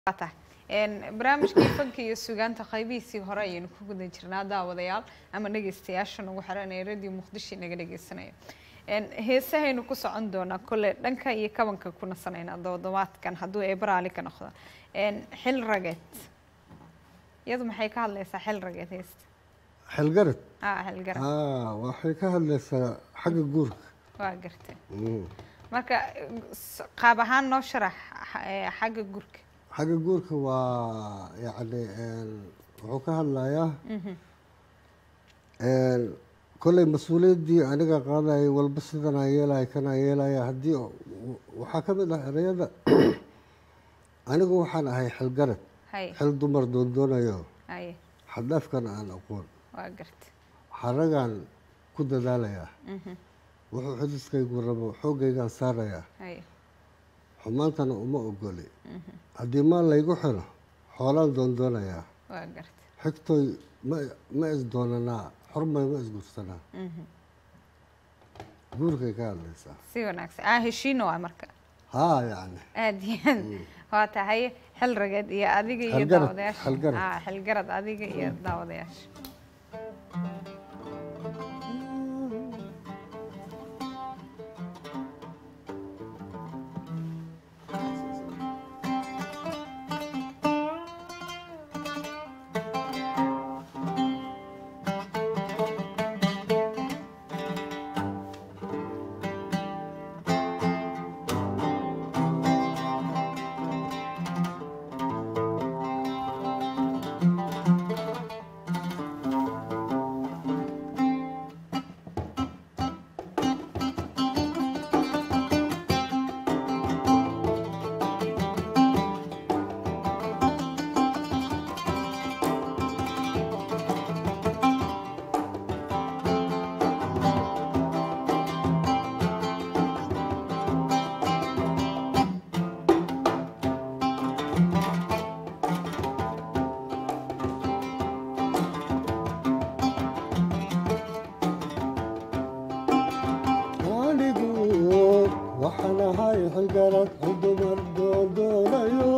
waa tahay Een, barnaamijkii fanka iyo sugaanta qaybihiisii hore ayaynu ku guda jirnaa daawadayaal ama dhegeystayaasha nagu xiran ee radio muqdisho naga dhegeysanaya Een, heesahaynu ku socon doonaa kole dhanka iyo kabanka ku nasanaynaa doodobaadkan hadduu eebaraali ka noqdo Een, xil rageed iyadu maxay ka hadlaysaa xil rageed heesta xilgarad ah xilgarad ah waxay ka hadlaysaa xagga guurka waa gartay Mm. marka s- qaab ahaan noo sharax xa- ee, xagga gurka xagga guurka waa yacni een, wuxuu ka hadlayaa een, kolley mas-uuliyaddii aniga qaadayay walba sidanaa yeelaya kanaa yeelaya haddii w- waxaa ka mid ah ereyada anigu waxaan ahay xilgarad hay xil dumar doondoonayo hay xadhaafkan aan aqoon waa gartay xaragaan ku dadaalayaa wuxuu xidiskaygu rabo xooggaygaan saarayaa hay xumaantana uma ogoli haddii maal laygu xiro xoolaan doondoonayaa waa gartay xigtoy ma ma isdoonanaa xormay ma isgursanaa guurkay ka hadlaysaa si wanaagsan ah heshiino waa marka haa yacni aad iyo aad waa tahay xil rageed iyo adiga iyo Xilgarad, daawadayaasha xilgarad. ah xilgarad adiga iyo daawadayaasha anigu waxaan ahay xilgarad xil dumar doondoonayo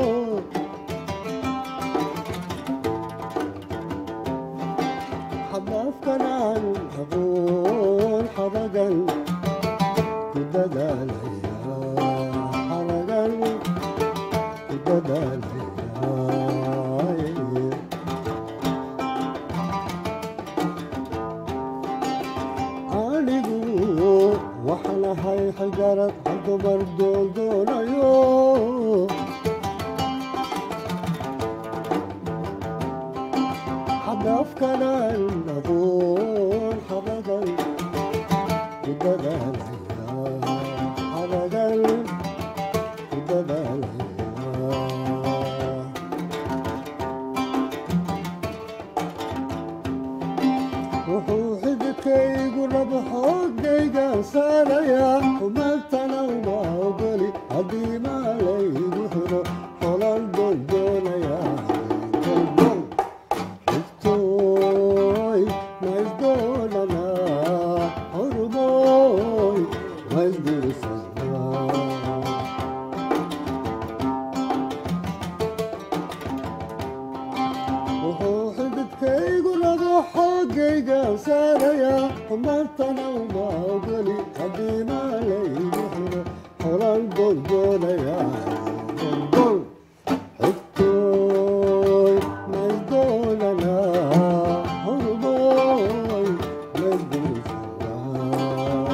xadaafkanaan aqoon xaragan ku dadaalaya xaragan ku dadaalaya anigu waxaan ahay xilgarad xil dumar doondoonayo xadaafkanaan aqoon xaragan ku dadaalaya xaragan ku dadaalaya wuxuu xididkaygu rabo xoogaygaan saarayaa xumaantana uma ogoli haddii maalaygu xiro xolaan doondoonayaa doldol xigtooy ma isdoonanaa xorumooy ma isguursanaa wuxuu xididkaygu rabo xoogaygaan saarayaa xumaantana uma ogoli haddii maalaygu xiro xolaan doondoonayaa doldol xigtooy ma isdoonanaa xorumooy ma isguursanaa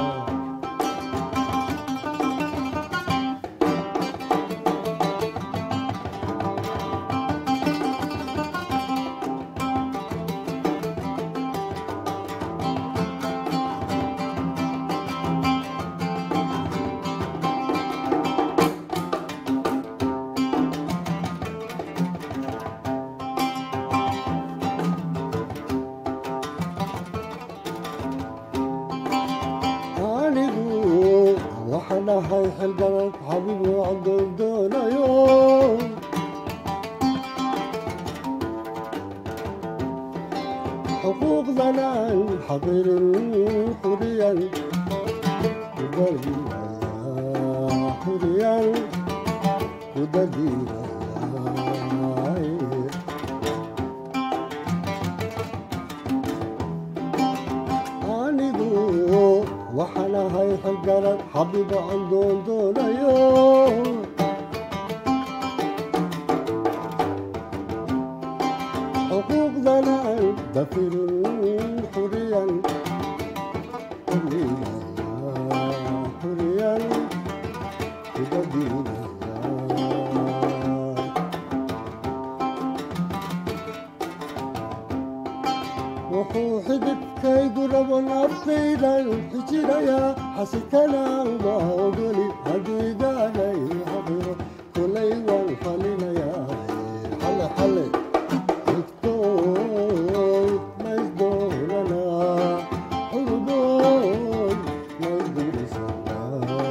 anigu waxaan ahay xilgarad xabib waan doondoonayo xuquuqdanaan xaqirin xuriyan kudadiiraya xuriyan kudadiiraya garad xabiba aan doondoonayo xuquuqdana aan dafirin xuriyan xuriyan kudadiinaya wuxuu xididkaygu rabo naftaydan xijirayaa xasikana uma ogoli hadiigaanay xabiro kulay waan falinayaa xale xale igtooy maysdoonanaa xuludoon maysdurisanaa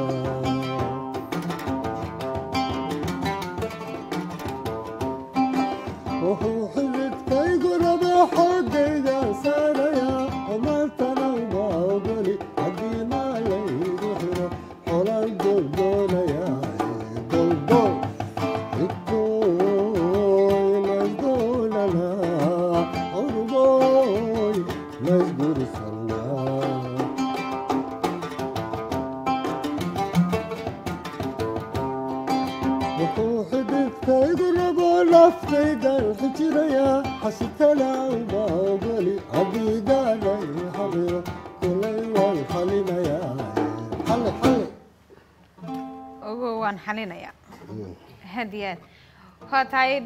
wuxuu xididkaygu rabo xoogayga saarayaa xumaantana uma ogoli haddii maalaygu xiro xolaan doondoonayaa doldol igtooy maysdoonanaa xuludoy maysdurisanaa wuxuu xididkaygu rabo naftaydan xijirayaa xasikana uma ogoli hadiigaanay xabiro kulay waan xalinayaa xale xale ogo waan xalinayaa had iyo aad waa tahay